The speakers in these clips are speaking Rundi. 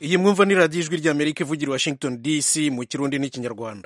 iyi mwumva ni radiyo ijwi ry'amerika ivugira i washington dc mu kirundi n'ikinyarwanda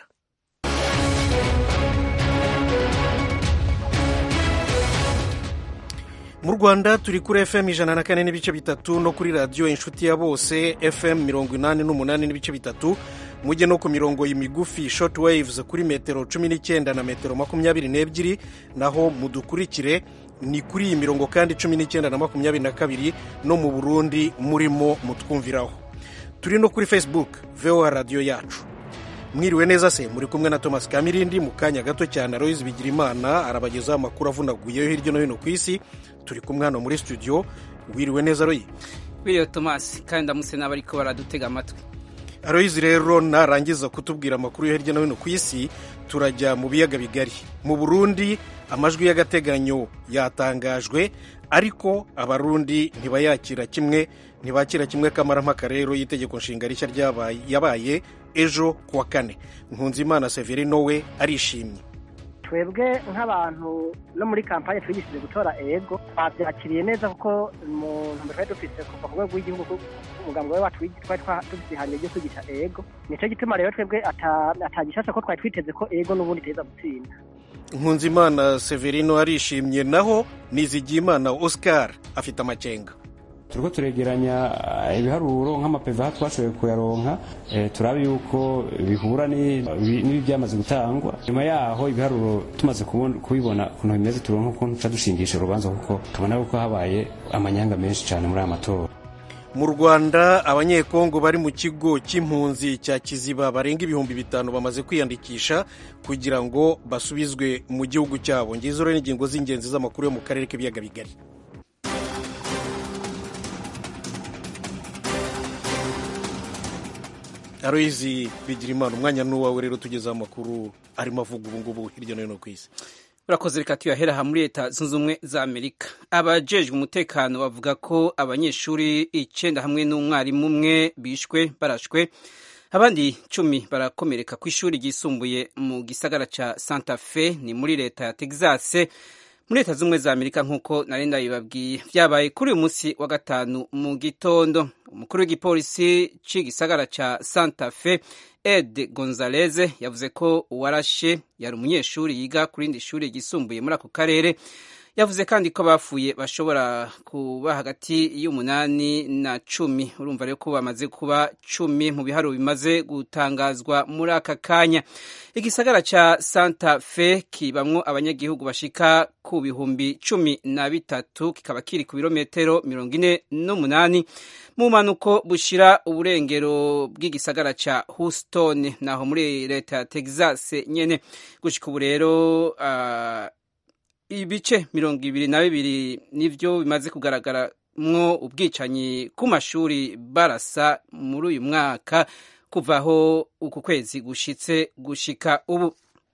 mu rwanda turi kuri fm ijana na kane n'ibice bitatu no kuri radiyo inshuti ya bose fm mirongo inani n'umunani n'ibice bitatu mujye no ku mirongo migufi short waves kuri metero cumi n'icyenda na metero makumyabiri n'ebyiri naho mudukurikire ni kuri iyi mirongo kandi cumi n'icyenda na makumyabiri na kabiri no mu burundi murimo mutwumviraho turi no kuri facebook voa radiyo yacu mwiriwe neza se muri kumwe na thomas kamirindi mu kanya gato cyane aloyizi bigirimana arabagezaho amakuru avunaguyeho hirya no hino ku isi turi kumwe hano muri studio wiriwe neza royi wiriwe thomas kandi ndamutse n'abariko baradutega amatwi aloyizi rero narangiza kutubwira amakuru yo hirya no hino ku isi turajya mu biyaga bigari mu burundi amajwi y'agateganyo yatangajwe ariko abarundi ntibayakira kimwe ntibakira kimwe kamarampaka rero y'itegeko nshinga rishya yabaye ejo kuwa kane nkunzimana severino we arishimye twebwe nk'abantu no muri kampani twigishije gutora ego twabyakiriye neza kuko mu ntumbero twari dufite kuva ku rwego rw'igihugu umugambi we wacu twari dufite ihangiro ryo kwigisha ego nicyo gituma rero twebwe atagishasha ko twari twiteze ko ego n'ubundi iteza gutsinda nkunzimana severino arishimye naho nizigiyimana oscar afite amakenga turiko turegeranya ibiharuro nk'amapeva twashoboye kuyaronka turabe yuko bihura n'ibi byamaze gutangwa nyuma yaho ibiharuro tumaze kubibona ukuntu bimeze turonka ukuntu tuca dushingisha urubanza kuko tubona yuko habaye amanyanga menshi cyane muri aya matora mu rwanda abanyekongo bari mu kigo cy'impunzi cya kiziba barenga ibihumbi bitanu bamaze kwiyandikisha kugira ngo basubizwe mu gihugu cyabo ngizo rero n'ingingo z'ingenzi z'amakuru yo mu karere k'ibiyaga bigari aroyizi bigira imana umwanya n'uwawe rero tugezeho amakuru arimo avuga ubu ngubu hirya no hino ku isi urakoze reka tuyahera aha muri leta zunze ubumwe za amerika abajejwe umutekano bavuga ko abanyeshuri icyenda hamwe n'umwarimu umwe bishwe barashwe abandi cumi barakomereka ku ishuri ryisumbuye mu gisagara cya santa fe ni muri leta ya texas muri leta z'ubumwe za amerika nk'uko nari ndabibabwiye byabaye kuri uyu munsi wa gatanu mu gitondo umukuru w'igipolisi cy'igisagara cya santa fe ed gonzalez yavuze ko uwarashe yari umunyeshuri yiga ku rindi shuri ryisumbuye muri ako karere yavuze kandi ko bapfuye bashobora kuba hagati y'umunani na cumi urumva rero ko bamaze kuba cumi mu biharuro bimaze gutangazwa muri aka kanya igisagara cya santa fe kibamwo abanyagihugu bashika ku bihumbi cumi na bitatu kikaba kiri ku birometero mirongo ine n'umunani mu mpanuko bushira uburengero bw'igisagara cya houston naho muri leta ya texas nyene gushika ubu rero uh, ibice mirongo ibiri na bibiri nivyo bimaze kugaragaramwo ubwicanyi ku mashuri barasa muri uyu mwaka kuva aho uku kwezi gushitse gushika ubu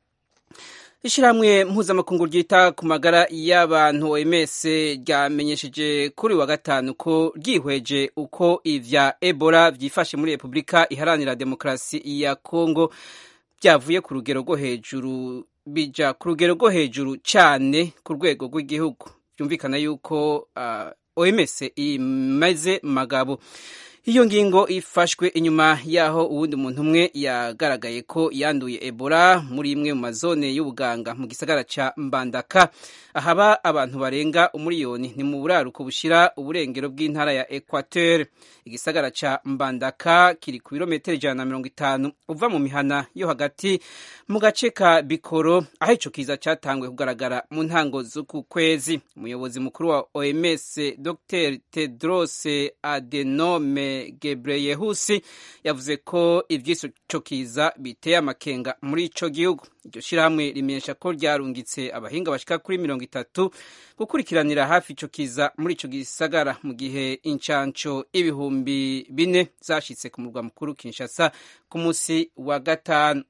ishyirahamwe mpuzamakungu ryita ku magara y'abantu oms ryamenyesheje kuri wa gatanu ko ryihweje uko ivya ebola vyifashe muri repubulika iharanira demokarasi ya kongo byavuye ku rugero rwo hejuru bija ku rugero rwo hejuru cyane ku rwego rw'igihugu byumvikana yuko uh, oms imaze magabo iyo ngingo ifashwe inyuma y'aho uwundi muntu umwe yagaragaye ko yanduye ebola muri imwe mu mazone y'ubuganga mu gisagara cya mbandaka ahaba abantu barenga umuriyoni ni mu buraruko bushyira uburengero bw'intara ya equateur igisagara cya mbandaka kiri ku birometero ijana na mirongo itanu uva mu mihana yo hagati mu gace ka bikoro aho icyo kiza cyatanguye kugaragara mu ntango z'uku kwezi umuyobozi mukuru wa oms dr tedros adenome gebreyehusi yavuze ko iby'ico kiza biteye amakenga muri ico gihugu iryo shyirahamwe rimenyesha ko ryarungitse abahinga bashika kuri mirongo itatu gukurikiranira hafi ico kiza muri ico gisagara mu gihe incanco ibihumbi bine zashitse ku murwa mukuru kinshasa ku munsi wa gatanu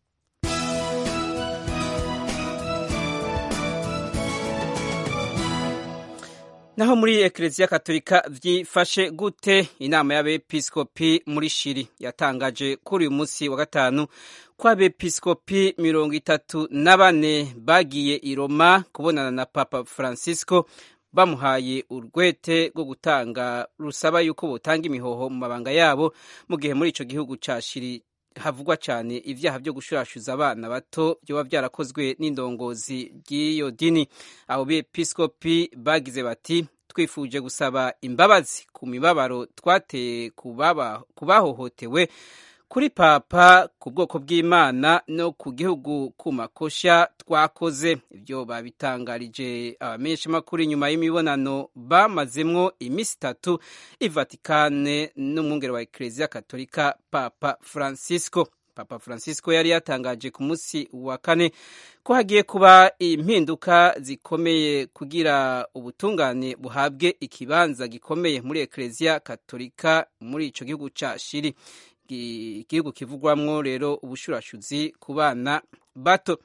naho muri ekereziya katolika vyifashe gute inama y'abepiskopi muri shiri yatangaje kuri uyu munsi wa gatanu ko abepiskopi mirongo itatu na bane bagiye i roma kubonana na papa francisco bamuhaye urwete rwo gutanga rusaba yuko botanga imihoho mu mabanga yabo mu gihe muri ico gihugu ca shiri havugwa cyane ibyaha byo gushurashuza abana bato byoba byarakozwe n'indongozi ry'iyo dini abo bepiskopi bagize bati twifuje gusaba imbabazi ku mibabaro twateye ku bahohotewe kuri papa ku bwoko bw'imana no ku gihugu ku makosha twakoze ibyo babitangarije abamenyeshamakuru inyuma y'imibonano bamazemwo iminsi itatu i vatikane n'umwungere wa ekereziya katolika papa francisco papa francisco yari yatangaje ku munsi wa kane ko hagiye kuba impinduka zikomeye kugira ubutungane buhabwe ikibanza gikomeye muri ekereziya katolika muri ico gihugu ca shiri igihugu kivugwamwo rero ubushurashuzi ku bana bato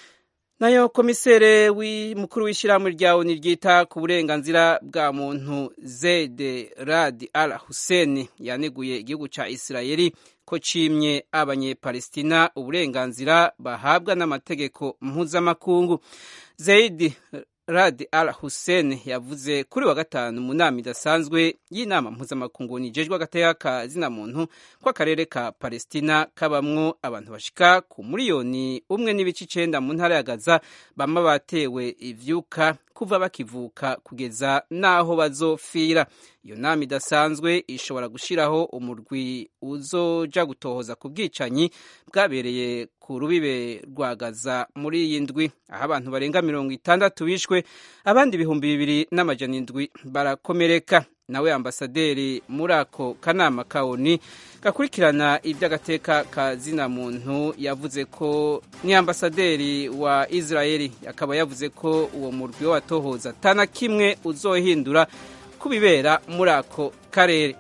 nayo komisere mukuru w'ishyirahamwe rya oni ryita ku burenganzira bwa muntu zede radi al hussein yaneguye igihugu cya isirayeli ko cimye abanyepalestina uburenganzira bahabwa n'amategeko mpuzamakungu zeidi Rad Al Hussein yavuze kuri wa gatanu mu nama idasanzwe y'inama mpuzamakungu nijejwe agateka ka zina muntu ko akarere ka Palestina kabamwo abantu bashika ku miliyoni umwe n'ibice icenda mu ntara ya Gaza bama batewe ivyuka kuva bakivuka kugeza n'aho bazofira iyo nama idasanzwe ishobora gushiraho umurwi uzoja gutohoza ku bwicanyi bwabereye ku rubibe rwa Gaza muri iyi ndwi aho abantu barenga mirongo itandatu bishwe abandi ibihumbi bibiri n'amajana indwi barakomereka nawe ambasaderi muri ako kanama ka oni gakurikirana iby'agateka ka zina muntu yavuze ko ni ambasaderi wa israeli akaba yavuze ko uwo murwi w'abatohoza atana kimwe uzohindura ku bibera muri ako karere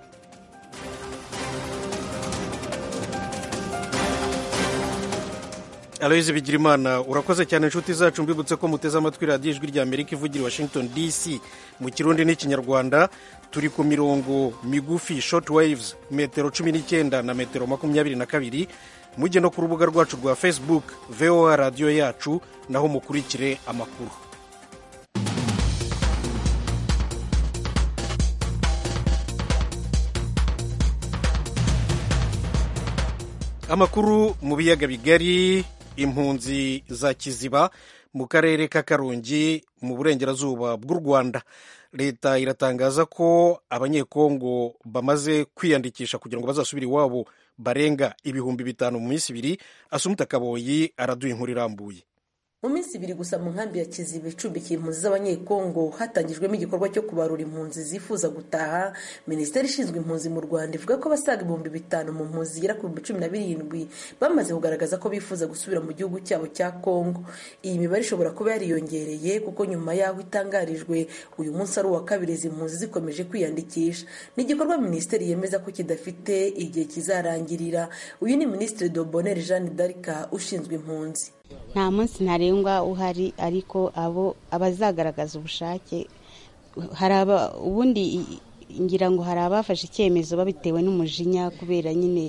aloyizi bigirimana urakoze cyane inshuti zacu mbibutse ko muteze amatwi radiyo ijwi rya amerika ivugira i washington dc mu kirundi n'ikinyarwanda turi ku mirongo migufi short waves metero cumi n'icyenda na metero makumyabiri na kabiri mujye no ku rubuga rwacu rwa facebook voa radiyo yacu naho mukurikire amakuru amakuru mu biyaga bigari impunzi za kiziba mu karere ka karongi mu burengerazuba bw'u rwanda leta iratangaza ko abanyekongo bamaze kwiyandikisha kugira ngo bazasubire iwabo barenga ibihumbi bitanu mu minsi ibiri asumuta kaboyi araduha inkuru irambuye mu minsi ibiri gusa mu nkambi ya kiziba icumbikiye impunzi z'abanyekongo hatangijwemo igikorwa cyo kubarura impunzi zifuza gutaha minisiteri ishinzwe impunzi mu rwanda ivuga ko abasaga ibihumbi bitanu mu mpunzi zigera ku bihumbi cumi na birindwi bamaze kugaragaza ko bifuza gusubira mu gihugu cyabo cya kongo iyi mibare ishobora kuba yariyongereye kuko nyuma y'aho itangarijwe uyu munsi ari uwa kabiri izi mpunzi zikomeje kwiyandikisha ni igikorwa minisiteri yemeza ko kidafite igihe kizarangirira uyu ni minisitiri dobonere jeanne d'arc ushinzwe impunzi nta munsi ntarengwa uhari ariko abo abazagaragaza ubushake hari ubundi ngira ngo hari abafashe icyemezo babitewe n'umujinya kubera nyine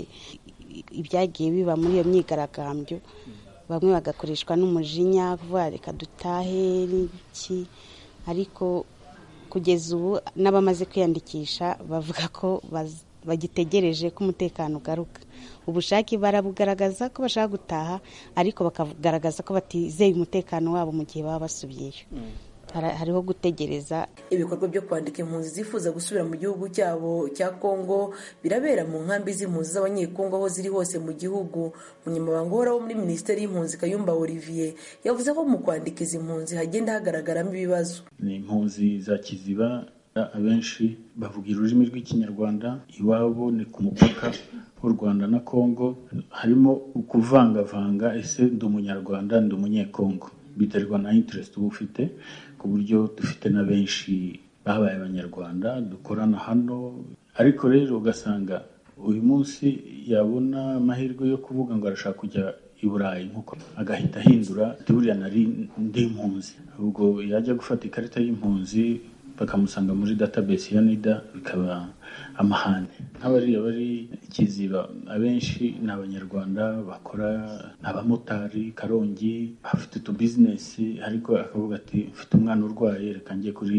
ibyagiye biba muri iyo myigaragambyo bamwe bagakoreshwa n'umujinya kuvuga reka dutahe n'iki ariko kugeza ubu n'abamaze kwiyandikisha bavuga ko bagitegereje ko umutekano ugaruka ubushake barabugaragaza ko bashaka gutaha ariko bakagaragaza ko batizeye umutekano wabo mu gihe baba basubiyeyo hariho gutegereza ibikorwa byo kwandika impunzi zifuza gusubira mu gihugu cyabo cya kongo birabera mu nkambi z'impunzi z'abanyekongo aho ziri hose mu gihugu umunyamabanga uhoraho muri minisiteri y'impunzi kayumba olivier yavuze ko mu kwandika izi mpunzi hagenda hagaragaramo ibibazo ni impunzi za kiziba abenshi bavuga ururimi rw'ikinyarwanda iwabo ni ku mupaka w'u rwanda na kongo harimo kuvangavanga ese ndi umunyarwanda ndi umunyekongo biterwa na interest uba ufite ku buryo dufite na benshi babaye abanyarwanda dukorana hano ariko rero ugasanga uyu munsi yabona amahirwe yo kuvuga ngo arashaka kujya i burayi nkuko agahita ahindura buriya nari ndi impunzi ubwo yajya gufata ikarita y'impunzi bakamusanga muri database ya nida bikaba amahane nk'abariya bari kiziba abenshi ni abanyarwanda bakora ni abamotari karongi bafite utu bizinesi ariko akavuga ati mfite umwana urwaye reka njye kuri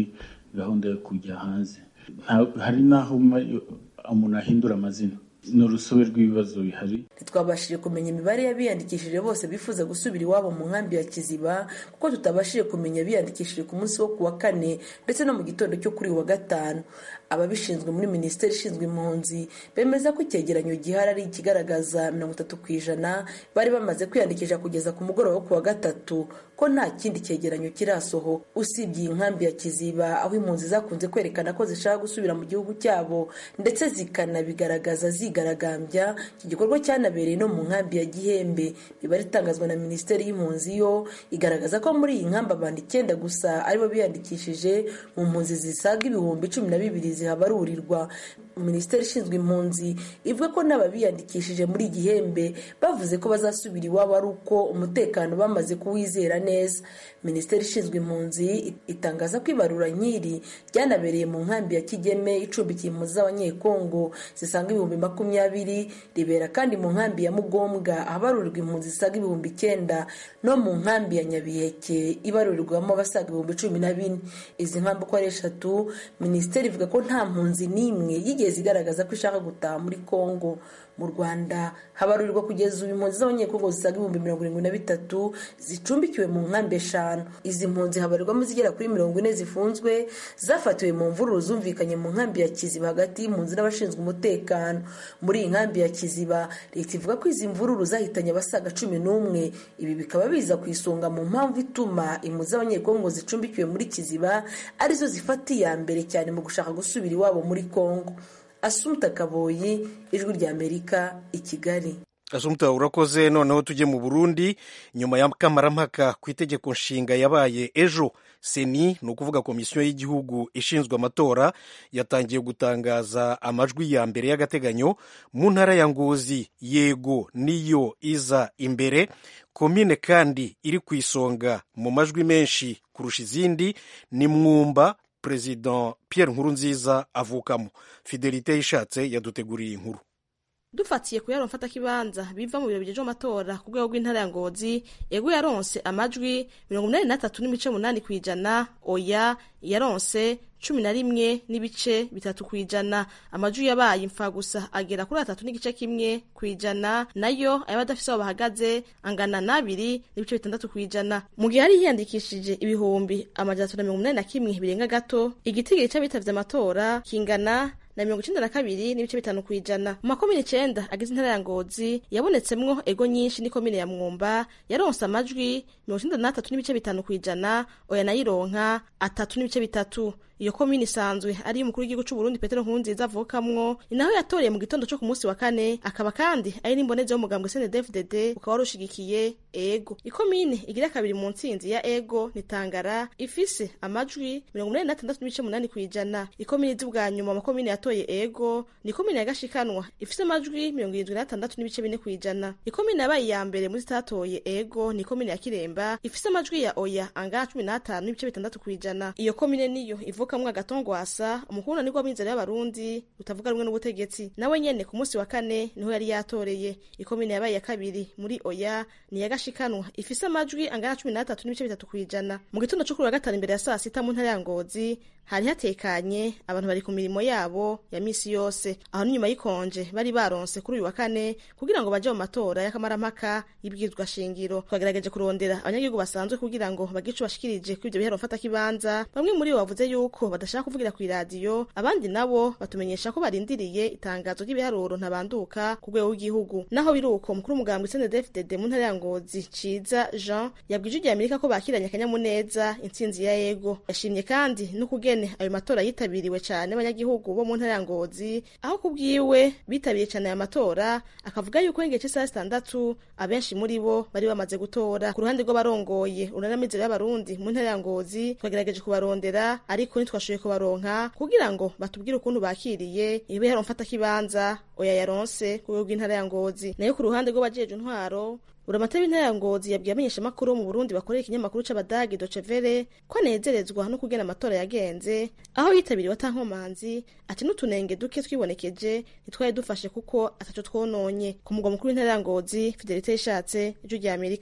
gahunda yo kujya hanze hari n'aho umuntu ahindura amazina ni urusobe rw'ibibazo bihari ntitwabashije kumenya imibare y'abiyandikishije bose bifuza gusubira iwabo mu nkambi ya kiziba kuko tutabashije kumenya abiyandikishije ku munsi wo ku wa kane ndetse no mu gitondo cyo kuri wa gatanu ababishinzwe muri minisiteri ishinzwe impunzi bemeza ko icyegeranyo gihari ari ikigaragaza mirongo itatu ku ijana bari bamaze kwiyandikisha kugeza ku mugoroba wo ku wa gatatu ko nta kindi cyegeranyo kirasoho usibye iyi nkambi ya kiziba aho impunzi zakunze kwerekana ko zishaka gusubira mu gihugu cyabo ndetse zikanabigaragaza zigaragambya iki gikorwa cyanabereye no mu nkambi ya gihembe imibare itangazwa na minisiteri y'impunzi yo igaragaza ko muri iyi nkambi abantu icyenda gusa aribo biyandikishije mu mpunzi zisaga ibihumbi cumi na bibiri zihabarurirwa minisiteri ishinzwe impunzi ivuga ko n'ababiyandikishije muri gihembe bavuze ko bazasubira iwabo ari uko umutekano bamaze kuwizera neza minisiteri ishinzwe impunzi itangaza ko ibarura nk'iri ryanabereye mu nkambi ya kigeme icumbikiye impunzi z'abanyekongo zisaga ibihumbi makumyabiri ribera kandi mu nkambi ya mugombwa ahabarurirwa impunzi zisaga ibihumbi icyenda no mu nkambi ya nyabiheke ibarurirwamo abasaga ibihumbi cumi na bine izi nkambi uko ari eshatu minisiteri ivuga ko nta mpunzi n'imwe yigeze igaragaza ko ishaka gutaha muri congo mu rwanda habarurirwa kugeza ubu impunzi z'abanyekongo zisaga ibihumbi mirongo irindwi na bitatu zicumbikiwe mu nkambi eshanu izi mpunzi habarirwamo zigera kuri mirongo ine zifunzwe zafatiwe mu mvururu zumvikanye mu nkambi ya kiziba hagati y'impunzi n'abashinzwe umutekano muri iyi nkambi ya kiziba leta ivuga ko izi mvururu zahitanye abasaga cumi n'umwe ibi bikaba biza ku isonga mu mpamvu ituma impunzi z'abanyekongo zicumbikiwe muri kiziba arizo zifata iya mbere cyane mu gushaka gusubira iwabo muri kongo asumta kaboyi ijwi ry'amerika i kigali asumta urakoze noneho tujye mu burundi nyuma ya kamarampaka ku itegeko nshinga yabaye ejo seni ni ukuvuga komisiyo y'igihugu ishinzwe amatora yatangiye gutangaza amajwi ya mbere y'agateganyo mu ntara ya ngozi yego niyo iza imbere komine kandi iri ku isonga mu majwi menshi kurusha izindi ni mwumba perezida Pierre Nkurunziza avukamo fidelite yishatse yaduteguriye inkuru dufatiye ku yaro mfatakibanza biva mu biro bigejeje amatora ku rwego rw'intara ya ngozi yego yaronse amajwi mirongo inani n'atatu n'ibice munani ku ijana oya yaronse cumi na rimwe n'ibice bitatu ku ijana amajwi yabaye imfa gusa agera kuri atatu n'igice kimwe ku ijana nayo ayaba adafise aho bahagaze angana n'abiri n'ibice bitandatu ku ijana mu gihe hari hiyandikishije ibihumbi amajana atatu na mirongo inani na kimwe birenga gato igitigiri c'abitavye amatora kingana na mirongo icenda na kabiri n'ibice bitanu ku ijana mu makomine icenda agize intara ya ngozi yabonetsemwo ego nyinshi n'ikomine ya mwumba yaronse amajwi mirongo icenda n'atatu n'ibice bitanu ku ijana oya nayironka atatu n'ibice bitatu iyo komine isanzwe ari umukuru w'igihugu c'uburundi petero nkurunziza avukamwo ni naho yatoreye mu gitondo co ku munsi wa kane akaba kandi ari n'imbonezi y'umugambwe snedfdd ukaba wari ushigikiye ego ikomine igira kabiri mu ntsinzi ya ego ni tangara ifise amajwi mirongo umunani n'atandatu n'ibice munani ku ijana ikomine izi bwa nyuma amakomine yatoye ego ni ikomine ya gashikanwa ifise amajwi mirongo irindwi n'atandatu n'ibice bine ku ijana ikomine yabaye iya mbere muri zitatoye ego ni ikomine ya kiremba ifise amajwi ya oya angana cumi n'atanu n'ibice bitandatu ku ijana iyo komine niyo ivuka kamwe agatongwasa umukuru nibwo w'inzira y'abarundi utavuga rumwe n'ubutegetsi nawe nyene ku munsi wa kane niho yari yatoreye ikomine yabaye ya kabiri muri oya ni ya gashikanwa ifise amajwi angana cumi n'atatu n'ibice bitatu kw'ijana mu gitondo co kuri wa gatanu imbere ya saa sita mu ntara ya ngozi hari hatekanye abantu bari ku mirimo yabo ya misi yose aho n'inyuma y'ikonje bari baronse kuri uyu wa kane kugira ngo baje mu matora y'akamarampaka y'ibwirizwa shingiro twagerageje kurondera abanyagihugu basanzwe kugira ngo bagire ico bashikirije kuri ivyo bihero mfatakibanza bamwe muri bo bavuze yuko badashaka kuvugira ku iradiyo abandi nabo batumenyesha ko barindiriye itangazo ry'ibiharuro ntabanduka ku rwego rw'igihugu naho biri uko mukuru w'umugambwe snedfdd mu ntara ya ngozi ciza jean yabwije ijya amerika ko bakiranye akanyamuneza intsinzi ya yego yashimye kandi n'ukugene ayo matora yitabiriwe cyane abanyagihugu bo mu ntara ya ngozi aho kubwiwe bitabiriye cyane aya matora akavuga yuko igihe cy'isaha zitandatu abenshi muri bo bari bamaze gutora ku ruhande rw'abarongoye urunamizero y'abarundi mu ntara ya ngozi twagerageje kubarondera ariko ntitwashoboye kubaronka kugira ngo batubwire ukuntu bakiriye ibihero mfatakibanza oya yaronse ku rwego rw'intara ya ngozi nayo ku ruhande rw'abajeje intwaro buramatari w'intara ya ngozi yabwiye amenyeshamakuru mu burundi bakorera ikinyamakuru c'abadagi docevere ko anezerezwa no kugena amatora yagenze aho yitabiriwe atankomanzi ati n'utunenge duke twibonekeje ntitwari dufashe kuko ataco twononye ku mugwa mukuru w'intara ya ngozi fidelite yishatse ijwi rya amerika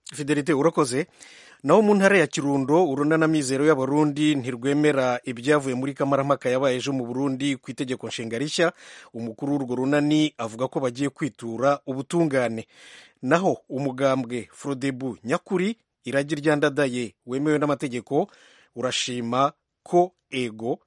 fidelite urakoze naho mu ntara ya kirundo urunana mizero y'abarundi ntirwemera ibyavuye muri kamarampaka yabaye ejo mu burundi ku itegeko nshinga rishya umukuru w'urwo runani avuga ko bagiye kwitura ubutungane naho umugambwe frodebu nyakuri iragi ryandadaye wemewe n'amategeko urashima ko ego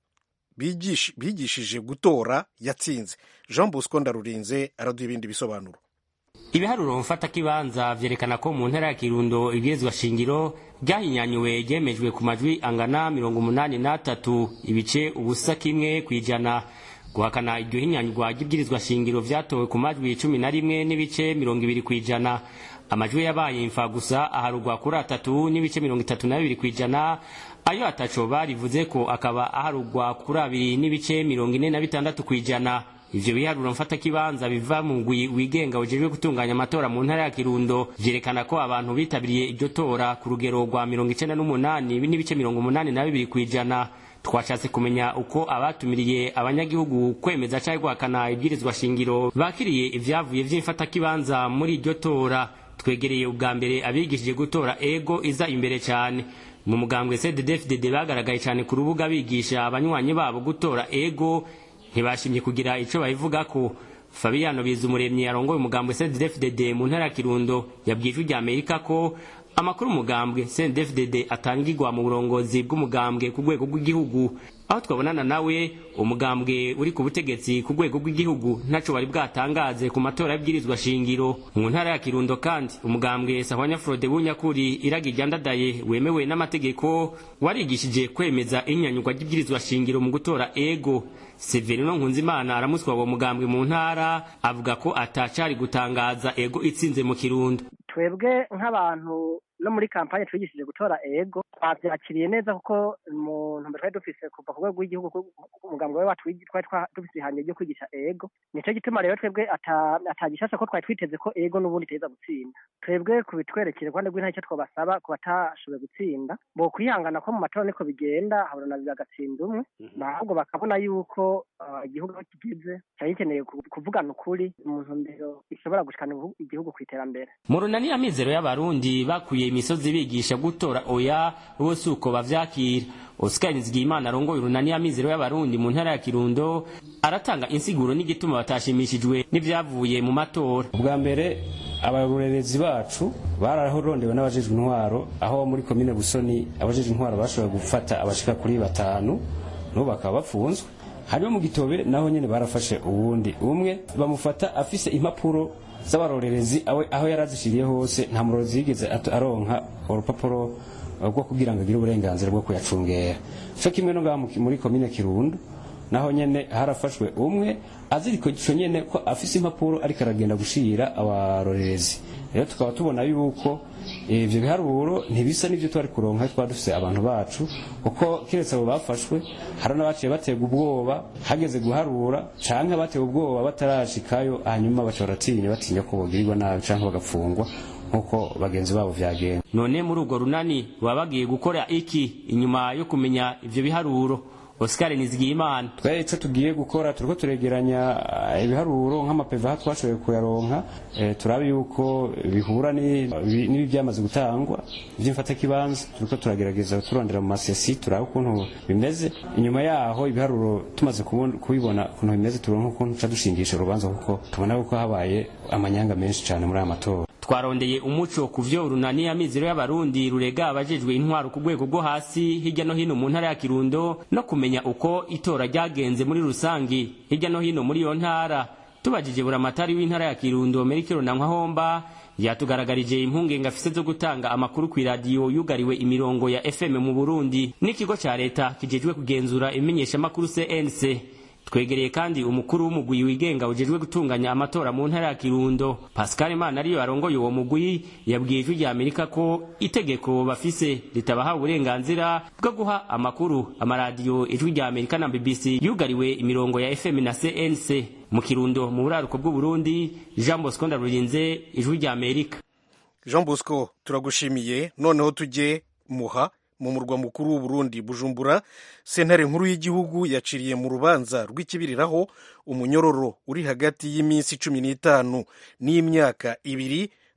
bigishije gutora yatsinze jean bosco ndarurinze araduha ibindi bisobanuro ibiharuro mfatakibanza vyerekana ko mu ntara ya kirundo ibwirizwa shingiro ryahinyanyuwe ryemejwe ku majwi angana mirongo umunani n'atatu ibice ubusa kimwe kw'ijana guhakana iryo hinyanyurwa ry'ibwirizwa shingiro vyatowe ku majwi cumi na rimwe n'ibice mirongo ibiri kw'ijana amajwi yabaye imfa gusa aharugwa kuri atatu n'ibice mirongo itatu na bibiri kw'ijana ayo ataco barivuze ko akaba aharugwa kuri abiri n'ibice mirongo ine na bitandatu kw'ijana ivyo biharuro mfatakibanza biva mu ngwi wigenga ujejwe gutunganya amatora mu ntara ya kirundo vyerekana ko abantu bitabiriye iryo tora ku rugero rwa mirongo icenda n'umunani n'ibice mirongo umunani na bibiri kw'ijana twashatse kumenya uko abatumiriye abanyagihugu kwemeza canke guhakana ibwirizwa shingiro bakiriye ivyavuye vy'imfatakibanza muri iryo tora twegereye ubwa mbere abigishije gutora ego iza imbere cane mu mugambwe cddfdd bagaragaye cane ku rubuga bigisha abanywanyi babo gutora ego ntibashimye kugira ico babivugako fabiano bizumuremyi yarongoye umugambwe cddfdd mu ntara ya kirundo yabwiye ijwi rya amerika ko amakuru umugambwe cndfdd atangirwa mu burongozi bw'umugambwe ku rwego rw'igihugu aho twabonana nawe umugambwe uri ku butegetsi ku rwego rw'igihugu ntaco bari bwatangaze ku matora y'ibwirizwa shingiro mu ntara ya kirundo kandi umugambwe sahwanya frode bunyakuri iragi ryandadaye wemewe n'amategeko warigishije kwemeza inyanyurwa ry'ibwirizwa shingiro mu gutora ego severino nkunzimana aramuswa uwo mugambwe mu ntara avuga ko atacari gutangaza ego itsinze mu kirundo twebwe nk'abantu no muri kampanye twigishije gutora ego twabyakiriye neza kuko mu ntumbero twari dufise kuva ku rwego rw'igihugu umugambwe we wacu twari dufise ihangiro ryo kwigisha ego nico gituma rero twebwe atagishasha ko twari twiteze ko ego n'ubundi iteza gutsinda twebwe kubitwerekera rwanda rw'intara icyo twabasaba ku batashoboye gutsinda bo kwihangana ko mu matora niko bigenda habona bagatsinda umwe ahubwo bakabona yuko igihugu aho kigeze cyari gikeneye kuvugana ukuri mu ntumbero ishobora gushikana igihugu ku iterambere mu runani amizero y'abarundi bakuye imisozi bigisha gutora oya bose uko bavyakira Oscar Nizigiyimana arongoye urunani amizero y'abarundi mu ntara ya Kirundo aratanga insiguro n'igituma batashimishijwe n'ivyavuye mu matora ubwa mbere abarorerezi bacu bararondewe n'abajejwe intwaro aho muri komine Busoni abajejwe intwaro bashoboye gufata abashika kuri batanu n'ubu bakaba bafunzwe hanyuma mu gitobere naho nyene barafashe uwundi umwe bamufata afise impapuro z'abarorerezi aho yarazishiriye hose nta murozi yigeze aronka urupapuro rwo kugira ngo agire uburenganzira bwo kuyacungera cyo kimwe no ngaha muri komine kirundo naho nyene harafashwe umwe aziriko ico nyene ko afise impapuro ariko aragenda gushira abarorerezi rero tukaba tubona yuko ivyo biharuro ntibisa n'ivyo twari kuronka twaba dufise abantu bacu kuko kiretse abo bafashwe hari n'abaciye baterwa ubwoba hageze guharura canke batewe ubwoba batarashikayo hanyuma baca baratinya batinya ko bogirirwa nabi canke bagapfungwa nk'uko bagenzi babo vyagenda none muri urwo runani baba bagiye gukora iki inyuma yo kumenya ivyo biharuro Oscar Nizigiyimana twe ico tugiye gukora turiko turegeranya ibiharuro nk'amapeva twashoboye kuyaronka e, turabe yuko bihura n'ibi byamaze gutangwa vy'imfata kibanza turiko turagerageza turondera mu masesi turabe ukuntu bimeze inyuma yaho ibiharuro tumaze kubibona ukuntu bimeze turonka ukuntu ca dushingisha urubanza kuko tubona ko habaye amanyanga menshi cane muri aya matora twarondeye umuco ku vyo urunani amizero y'abarundi rurega abajejwe intwaro ku rwego rwo hasi hirya no hino mu ntara ya kirundo no kumenya uko itora ryagenze muri rusangi hirya no hino muri iyo ntara tubajije buramatari w'intara ya kirundo merikiro na nkwahomba yatugaragarije impungenge afise zo gutanga amakuru ku iradiyo yugariwe imirongo ya fm mu burundi n'ikigo ca leta kijejwe kugenzura imenyeshamakuru cnc twegereye kandi umukuru w'umugwi wigenga ujejwe gutunganya amatora mu ntara ya kirundo pascal imana ariyo arongoye uwo mugwi yabwiye ijwi rya amerika ko itegeko bafise ritabaha uburenganzira bwo guha amakuru amaradiyo ijwi rya amerika na bbc yugariwe imirongo ya fm na cnc mu kirundo mu buraruko bw'uburundi jean bosco ndarurinze ijwi rya amerika jean bosco turagushimiye noneho tujye muha mu murwa mukuru w'uburundi bujumbura sentare nkuru y'igihugu yaciriye mu rubanza rw'ikibiriraho umunyororo uri hagati y'iminsi cumi n'itanu n'imyaka ibiri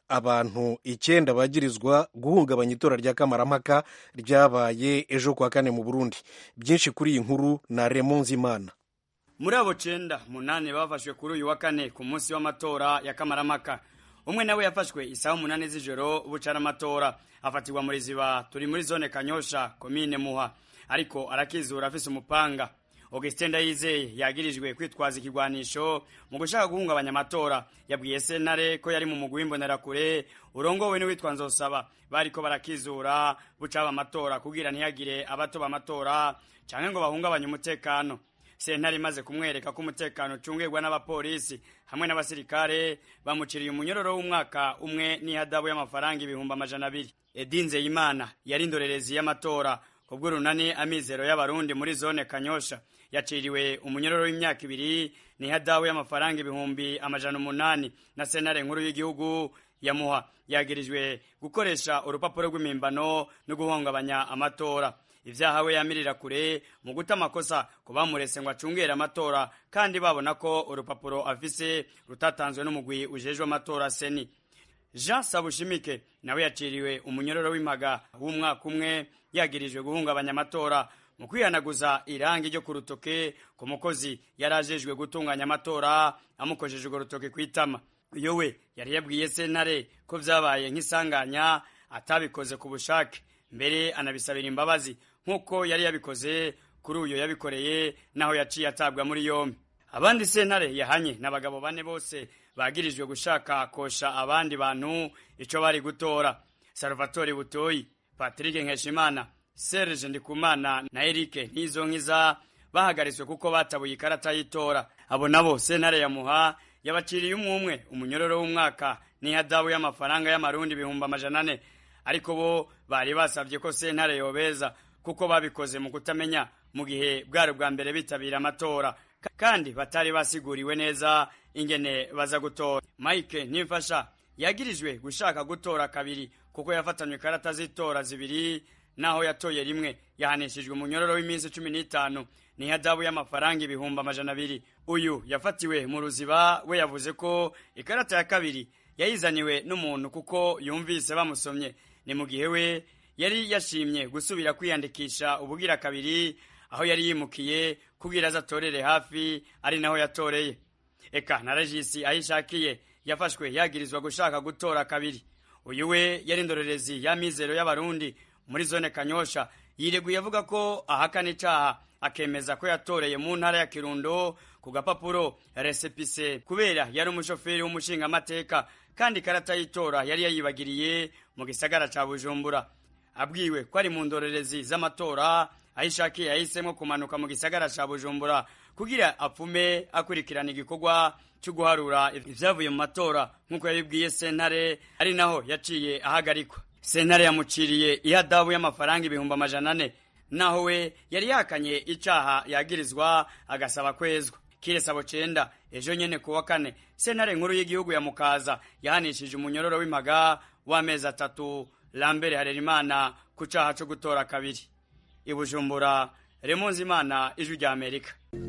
abantu icyenda bagirizwa guhungabanya itora rya kamarampaka ryabaye ejo kuwa kane mu burundi byinshi kuri iyi nkuru na remo nzimana muri abo cenda munani bafashwe kuri uyu wa kane ku munsi w'amatora ya kamaramaka umwe nawe yafashwe isaha umunani z'ijoro bucara amatora afatirwa muri ziba turi muri zone kanyosha komine muha ariko arakizura afise umupanga augustin ndayizeye yagirijwe kwitwaza ikigwanisho mu gushaka guhungabanya amatora yabwiye sentare ko yari mu mugwi w'imbonerakure urongowe n'uwitwa nzosaba bariko barakizura bucaba amatora kugira ntihagire abatoba amatora canke ngo bahungabanye umutekano sentare imaze kumwereka ko umutekano ucungirwa n'abapolisi hamwe n'abasirikare bamuciriye umunyororo w'umwaka umwe n'ihadabu y'amafaranga ibihumbi amajana abiri edinze imana yari indorerezi y'amatora kubw'urunani amizero y'abarundi muri zone kanyosha yaciriwe umunyororo w'imyaka ibiri n'ihadabu y'amafaranga ibihumbi amajana umunani na sentare nkuru y'igihugu yamuha yagirijwe gukoresha urupapuro rw'imimbano no guhungabanya amatora ivyaha we yamirira kure mu guta amakosa ku bamurese ngo acungere amatora kandi babona ko urupapuro afise rutatanzwe n'umugwi ujejwe amatora seni jean sabushimike nawe yaciriwe umunyororo w'impaga w'umwaka umwe yagirijwe guhungabanya amatora mu kwihanaguza irangi ryo ku rutoke ku mukozi yari ajejwe gutunganya amatora amukojeje urwo rutoke kw'itama iyo we yari yabwiye sentare ko vyabaye nk'isanganya atabikoze ku bushake mbere anabisabira imbabazi nk'uko yari yabikoze kuri uyo yabikoreye naho yaciye atabwa muri yombi abandi sentare yahanye n'abagabo bane bose bagirijwe gushaka kosha abandi bantu ico bari gutora salvatore butoyi patrick nkeshimana serge ndikumana na erike ntizonkiza bahagaritswe kuko batabuye ikarata y'itora abo nabo sentare yamuha yabaciriye umwe umwe umunyororo w'umwaka n'ihadabu y'amafaranga y'amarundi ibihumbi amajana ane ariko bo bari basabye ko sentare yobeza kuko babikoze mu kutamenya mu gihe bwari bwa mbere bitabira amatora kandi batari basiguriwe neza ingene baza gutora mike nimfasha yagirijwe gushaka gutora kabiri kuko yafatanywe ikarata z'itora zibiri naho yatoye rimwe yahanishijwe umunyororo w'iminsi cumi n'itanu n'ihadabu y'amafaranga ibihumbi amajana abiri uyu yafatiwe mu ruziba we yavuze ko ikarata ya kabiri yayizaniwe n'umuntu kuko yumvise bamusomye ni mu gihe we yari yashimye gusubira kwiyandikisha ubugira kabiri aho yari yimukiye kugira aza atorere hafi ari naho yatoreye eka na regisi ayishakiye yafashwe yagirizwa gushaka gutora kabiri uyu we yari indorerezi y'amizero y'abarundi muri zone kanyosha yireguye avuga ko ahakana icaha akemeza ko yatoreye mu ntara ya kirundo ku gapapuro resepise kubera yari umushoferi w'umushingamateka kandi ikarata y'itora yari yayibagiriye mu gisagara ca bujumbura abwiwe ko ari mu ndorerezi z'amatora ayishakiye yahisemo kumanuka mu gisagara ca bujumbura kugira apfume akurikirana igikorwa cyo guharura ivyavuye mu matora nk'uko yabibwiye sentare ari naho yaciye ahagarikwa sentare yamuciriye ihadabu y'amafaranga ibihumbi amajana ane naho we yari yakanye icaha yagirizwa agasaba kwezwa kiresabo cenda ejo nyene kuwa kane sentare nkuru y'igihugu ya mukaza yahanishije umunyororo w'impaga w'amezi atatu lambere harerimana ku caha co gutora kabiri ibujumbura remonzi imana ijwi rya amerika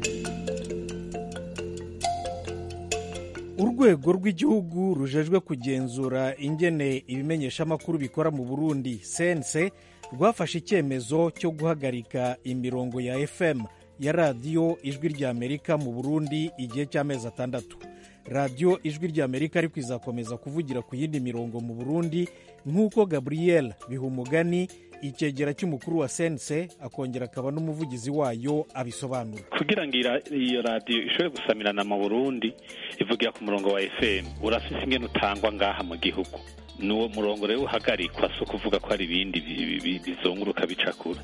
urwego rw'igihugu rujejwe kugenzura ingene ibimenyeshamakuru bikora mu burundi sense rwafashe icyemezo cyo guhagarika imirongo ya fm ya radiyo ijwi rya amerika mu burundi igihe cy'amezi atandatu radiyo ijwi rya amerika ariko izakomeza kuvugira ku yindi mirongo mu burundi nk'uko gabriel bihumugani icyegera cy'umukuru wa sense akongera akaba n'umuvugizi wayo abisobanura kugira ngo iyo radiyo ishobore gusamirana mu burundi ivugira ku murongo wa fm urafise ingene utangwa ngaha mu gihugu n'uwo murongo rero uhagarikwa si ukuvuga ko hari ibindi bizunguruka bicakura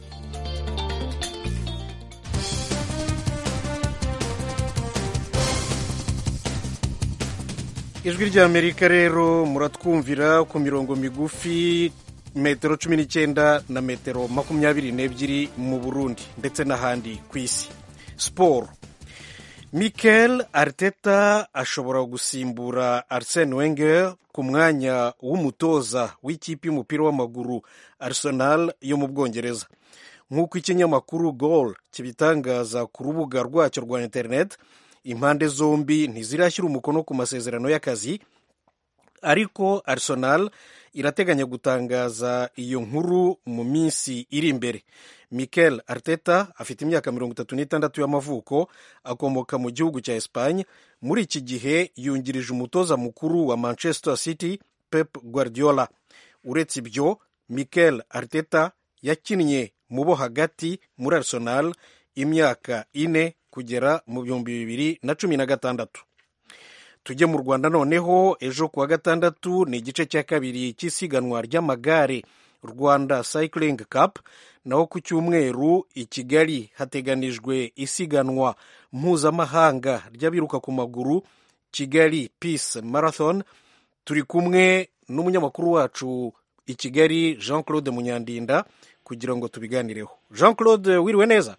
ijwi rya amerika rero muratwumvira ku mirongo migufi metero cumi n'icyenda na metero makumyabiri n'ebyiri mu burundi ndetse n'ahandi ku isi siporo mikel arteta ashobora gusimbura arsene wenger ku mwanya w'umutoza w'ikipe y'umupira w'amaguru arsenal yo mu bwongereza nk'uko ikinyamakuru gol kibitangaza ku rubuga rwacyo rwa interineti impande zombi ntizirashyira umukono ku masezerano y'akazi ariko arsenal irateganya gutangaza iyo nkuru mu minsi iri imbere mikel arteta afite imyaka mirongo itatu n'itandatu y'amavuko akomoka mu gihugu cya espagne muri iki gihe yungirije umutoza mukuru wa manchester city pep guardiola uretse ibyo mikel arteta yakinnye mu bo hagati muri arsenal imyaka ine kugera mu bihumbi bibiri na cumi na gatandatu tujye mu rwanda noneho ejo kuwa gatandatu ni igice cya kabiri cy'isiganwa ry'amagare rwanda cycling cup naho ku cyumweru i kigali hateganijwe isiganwa mpuzamahanga ry'abiruka ku maguru kigali peace marathon turi kumwe n'umunyamakuru wacu i kigali jean claude munyandinda kugira ngo tubiganireho jean claude wiriwe neza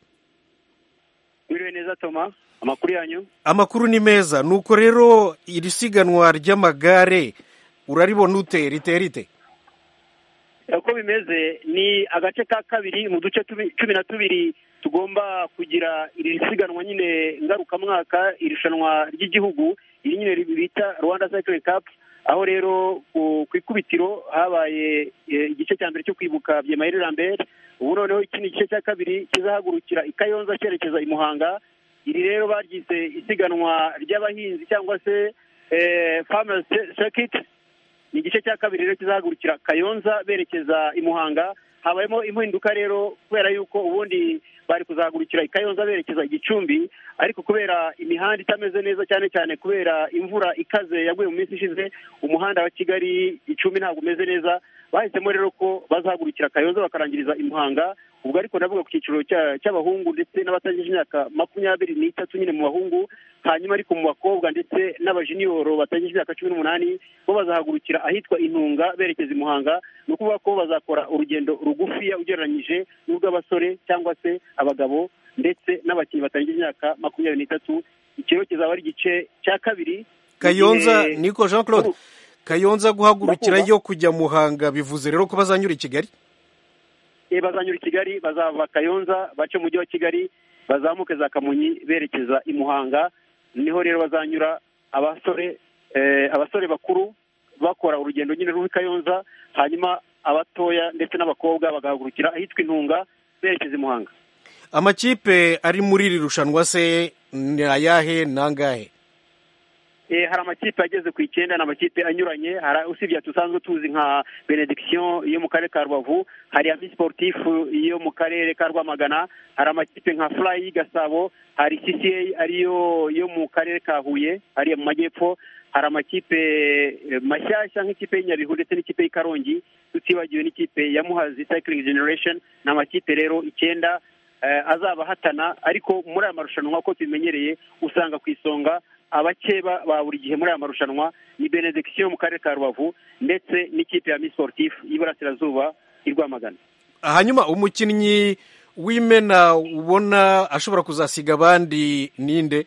wiriwe neza toma amakuru yanyu amakuru ni meza nuko rero iri siganwa ry'amagare uraribona ute riteye rite uko bimeze ni agace ka kabiri mu duce cumi na tubiri tugomba kugira iri siganwa nyine ngarukamwaka irushanwa ry'igihugu iri nyine bita rwanda cycling cup aho rero ku ikubitiro habaye igice cya mbere cyo kwibuka byemayire lambert ubu noneho iki ni igice cya kabiri kizahagurukira i kayonza cyerekeza i muhanga iri rero baryise isiganwa ry'abahinzi cyangwa se farmers circuit ni igice cya kabiri rero kizahagurukira kayonza berekeza i muhanga habayemo impinduka rero kubera yuko ubundi bari kuzahagurukira i kayonza berekeza igicumbi ariko kubera imihanda itameze neza cyane cyane kubera imvura ikaze yaguye mu minsi ishize umuhanda wa kigali icumi ntabwo umeze neza bahisemo rero ko bazahagurukira kayonza bakarangiriza i muhanga ubwo ariko ndavuga ku cyiciro cy'abahungu ndetse n'abatangije imyaka makumyabiri n'itatu nyine mu bahungu hanyuma ariko mu bakobwa ndetse n'abajiniyoro batangije imyaka cumi n'umunani bo bazahagurukira ahitwa intunga berekeza i muhanga ni ukuvuga ko bazakora urugendo rugufiya ugereranyije n'urw'abasore cyangwa se abagabo ndetse n'abakinnyi batangije imyaka makumyabiri n'itatu ikiro kizaba ari igice cya kabiri kayonza niko jean claude kayonza guhagurukira yo kujya muhanga bivuze rero ko bazanyura i kigali bazanyura i kigali bazava kayonza bace mu mujyi wa kigali bazamuke za kamonyi berekeza i muhanga niho rero bazanyura abasore abasore bakuru bakora urugendo nyine ruri kayonza hanyuma abatoya ndetse n'abakobwa bagahagurukira ahitwa intunga berekeza i muhanga amakipe ari muri iri rushanwa se ni ayahe nangahe hari amakipe ageze ku icyenda ni amakipe anyuranye usibye dusanzwe tuzi nka benediction yo mu karere ka rubavu hari ami sportifu yo mu karere ka rwamagana hari amakipe nka fly gasabo hari cca ariyo yo mu karere ka huye hariya mu majyepfo hari amakipe mashyashya nk'ikipe y'inyabihu ndetse n'ikipe y'ikarongi tutibagiwe n'ikipe ya muhazi cycling generation ni amakipe rero icyenda azaba ahatana ariko muri aya marushanwa uko tubimenyereye usanga ku isonga abakeba ba buri gihe muri aya marushanwa ni benediction mu karere ka rubavu ndetse n'ikipe ya miss sportif y'iburasirazuba i rwamagana hanyuma umukinnyi w'imena ubona ashobora kuzasiga abandi ninde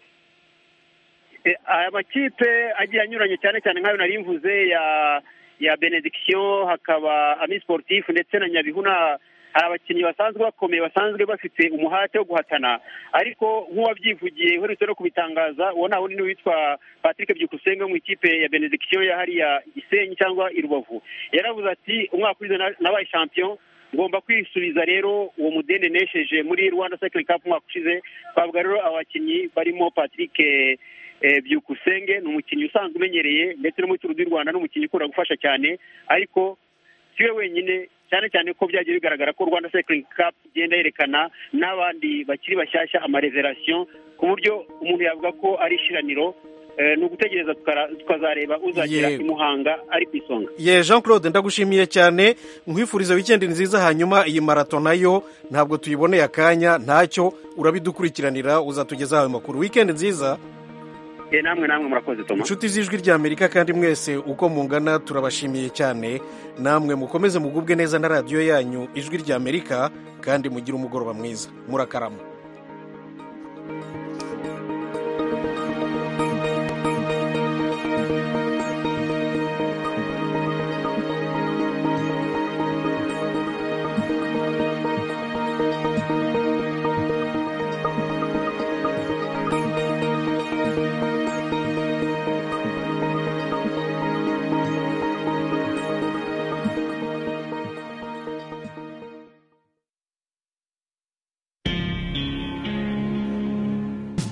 aya makipe agiye anyuranye cyane cyane nk'ayo nari mvuze ya ya benediction hakaba ami sportif ndetse na nyabihu na hari abakinnyi basanzwe bakomeye basanzwe bafite umuhate wo guhatana ariko nk'uwabyivugiye uherutse no kubitangaza uwo nta wundi witwa patrick byukusenge mu ikipe ya benediction ya hariya gisenyi cyangwa i rubavu yaravuze ati umwaka ushize nabaye champion ngomba kwisubiza rero uwo mudende nesheje muri rwanda cycling cup umwaka ushize twavuga rero abakinnyi barimo patrick byukusenge ni umukinnyi usanzwe umenyereye ndetse no muri turu du rwanda ni umukinnyi ukunda gufasha cyane ariko si we wenyine cyane cyane ko byagiye bigaragara ko rwanda cycling cup igenda yerekana n'abandi bakiri bashyashya amareverasiyo ku buryo umuntu yavuga ko ari ishiraniro ni ugutegereza tukazareba uzagera i muhanga ari ku isonga ye jean claude ndagushimiye cyane nkwifuriza wikendi nziza hanyuma iyi marato nayo ntabwo tuyiboneye akanya ntacyo urabidukurikiranira uzatugezaho ayo makuru wikendi nziza namwe namwe murakoze toma inshuti z'ijwi ry'amerika kandi mwese uko mungana turabashimiye cyane namwe mukomeze mugubwe neza na radiyo yanyu ijwi ry'amerika kandi mugire umugoroba mwiza murakarama